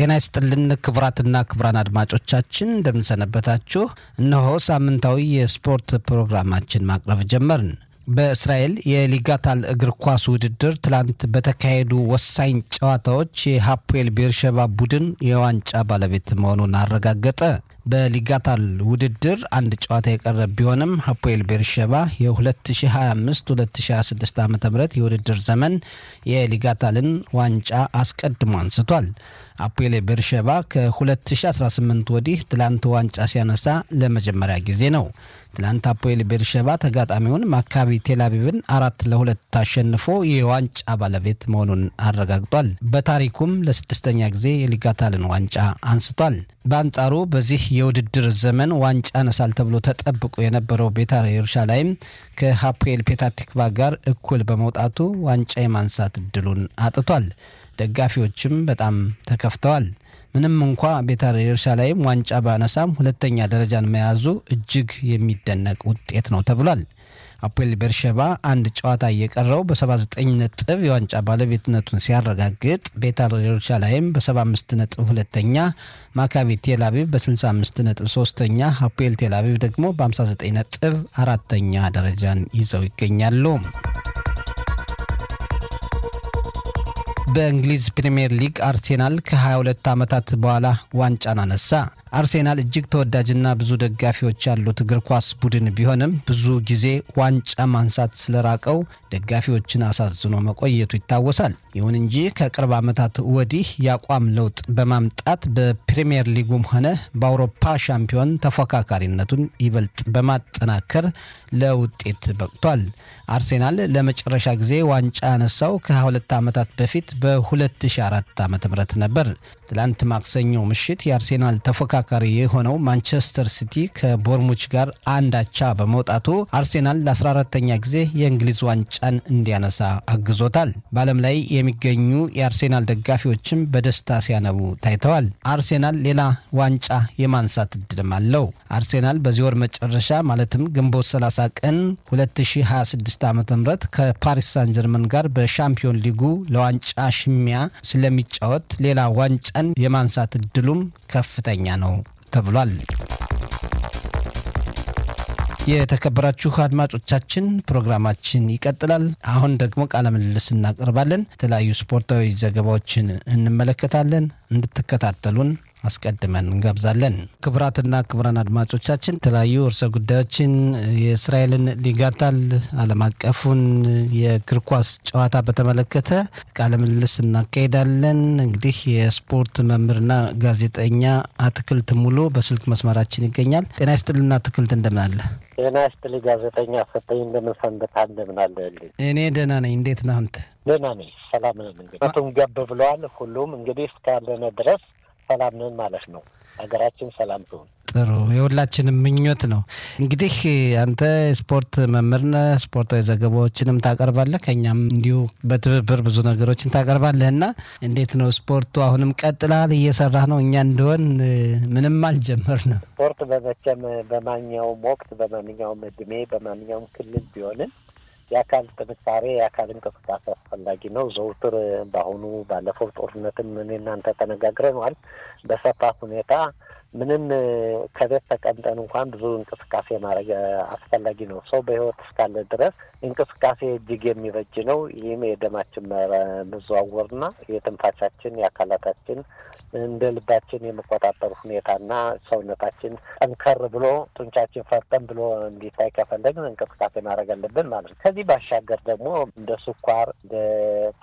ጤና ይስጥልን ክቡራትና ክቡራን አድማጮቻችን እንደምንሰነበታችሁ። እነሆ ሳምንታዊ የስፖርት ፕሮግራማችን ማቅረብ ጀመርን። በእስራኤል የሊጋታል እግር ኳስ ውድድር ትላንት በተካሄዱ ወሳኝ ጨዋታዎች የሀፖኤል ቤርሸባ ቡድን የዋንጫ ባለቤት መሆኑን አረጋገጠ። በሊጋታል ውድድር አንድ ጨዋታ የቀረ ቢሆንም ሀፖኤል ቤርሸባ የ2025-2026 ዓ ም የውድድር ዘመን የሊጋታልን ዋንጫ አስቀድሞ አንስቷል። አፖኤል ቤርሸባ ከ2018 ወዲህ ትላንት ዋንጫ ሲያነሳ ለመጀመሪያ ጊዜ ነው። ትላንት አፖኤል ቤርሸባ ተጋጣሚውን ማካቢ ቴልአቪቭን አራት ለሁለት አሸንፎ የዋንጫ ባለቤት መሆኑን አረጋግጧል። በታሪኩም ለስድስተኛ ጊዜ የሊጋታልን ዋንጫ አንስቷል። በአንጻሩ በዚህ የውድድር ዘመን ዋንጫ ያነሳል ተብሎ ተጠብቆ የነበረው ቤታር ኢየሩሳሌም ከሀፖኤል ፔታቲክቫ ጋር እኩል በመውጣቱ ዋንጫ የማንሳት እድሉን አጥቷል። ደጋፊዎችም በጣም ተከፍተዋል። ምንም እንኳ ቤታር ኢየሩሳሌም ዋንጫ ባነሳም ሁለተኛ ደረጃን መያዙ እጅግ የሚደነቅ ውጤት ነው ተብሏል። አፖኤል ቤርሸባ አንድ ጨዋታ እየቀረው በ79 ነጥብ የዋንጫ ባለቤትነቱን ሲያረጋግጥ ቤታር ኢየሩሳሌም በ75 ነጥብ ሁለተኛ፣ ማካቢ ቴልአቪቭ በ65 ነጥብ ሶስተኛ፣ አፖኤል ቴልአቪቭ ደግሞ በ59 ነጥብ አራተኛ ደረጃን ይዘው ይገኛሉ። በእንግሊዝ ፕሪምየር ሊግ አርሴናል ከ22 ዓመታት በኋላ ዋንጫን አነሳ። አርሴናል እጅግ ተወዳጅና ብዙ ደጋፊዎች ያሉት እግር ኳስ ቡድን ቢሆንም ብዙ ጊዜ ዋንጫ ማንሳት ስለራቀው ደጋፊዎችን አሳዝኖ መቆየቱ ይታወሳል። ይሁን እንጂ ከቅርብ ዓመታት ወዲህ የአቋም ለውጥ በማምጣት በፕሪምየር ሊጉም ሆነ በአውሮፓ ሻምፒዮን ተፎካካሪነቱን ይበልጥ በማጠናከር ለውጤት በቅቷል። አርሴናል ለመጨረሻ ጊዜ ዋንጫ ያነሳው ከ22 ዓመታት በፊት በ2004 ዓ ም ነበር። ትላንት ማክሰኞ ምሽት የአርሴናል ተፎካካሪ የሆነው ማንቸስተር ሲቲ ከቦርሙች ጋር አንድ አቻ በመውጣቱ አርሴናል ለ14ተኛ ጊዜ የእንግሊዝ ዋንጫን እንዲያነሳ አግዞታል። በዓለም ላይ የሚገኙ የአርሴናል ደጋፊዎችም በደስታ ሲያነቡ ታይተዋል። አርሴናል ሌላ ዋንጫ የማንሳት እድልም አለው። አርሴናል በዚህ ወር መጨረሻ ማለትም ግንቦት 30 ቀን 2026 ዓ ም ከፓሪስ ሳን ጀርመን ጋር በሻምፒዮን ሊጉ ለዋንጫ ሽሚያ ስለሚጫወት ሌላ ዋንጫን የማንሳት እድሉም ከፍተኛ ነው ተብሏል። የተከበራችሁ አድማጮቻችን ፕሮግራማችን ይቀጥላል። አሁን ደግሞ ቃለ ምልልስ እናቀርባለን። የተለያዩ ስፖርታዊ ዘገባዎችን እንመለከታለን። እንድትከታተሉን አስቀድመን እንጋብዛለን። ክቡራትና ክቡራን አድማጮቻችን የተለያዩ እርሰ ጉዳዮችን የእስራኤልን ሊጋታል ዓለም አቀፉን የእግር ኳስ ጨዋታ በተመለከተ ቃለ ምልልስ እናካሄዳለን። እንግዲህ የስፖርት መምህርና ጋዜጠኛ አትክልት ሙሉ በስልክ መስመራችን ይገኛል። ጤና ይስጥልና አትክልት፣ እንደምን አለ? ጤና ይስጥልኝ ጋዜጠኛ ሰጠኝ፣ እንደምን ሰንበታ፣ እንደምን አለልኝ? እኔ ደህና ነኝ። እንዴት ነህ አንተ? ደህና ነኝ፣ ሰላም ነን። እንግዲህ መቱም ገብ ብለዋል። ሁሉም እንግዲህ እስካለነ ድረስ ሰላም ነን ማለት ነው። ሀገራችን ሰላም ትሁን። ጥሩ የሁላችንም ምኞት ነው። እንግዲህ አንተ ስፖርት መምህር ነህ፣ ስፖርታዊ ዘገባዎችንም ታቀርባለህ፣ ከኛም እንዲሁ በትብብር ብዙ ነገሮችን ታቀርባለህ እና እንዴት ነው ስፖርቱ? አሁንም ቀጥላል? እየሰራህ ነው? እኛ እንደሆን ምንም አልጀመርንም። ስፖርት በመቼም በማንኛውም ወቅት በማንኛውም እድሜ በማንኛውም ክልል ቢሆንም የአካል ጥንካሬ የአካል እንቅስቃሴ አስፈላጊ ነው። ዘውትር በአሁኑ ባለፈው ጦርነትም እኔ እናንተ ተነጋግረነዋል በሰፋ ሁኔታ ምንም ከቤት ተቀምጠን እንኳን ብዙ እንቅስቃሴ ማድረግ አስፈላጊ ነው። ሰው በሕይወት እስካለ ድረስ እንቅስቃሴ እጅግ የሚበጅ ነው። ይህም የደማችን መዘዋወርና የትንፋሻችን የአካላታችን እንደ ልባችን የመቆጣጠር ሁኔታና ሰውነታችን ጠንከር ብሎ ጡንቻችን ፈርጠን ብሎ እንዲታይ ከፈለግን እንቅስቃሴ ማድረግ አለብን ማለት ነው። ከዚህ ባሻገር ደግሞ እንደ ስኳር እንደ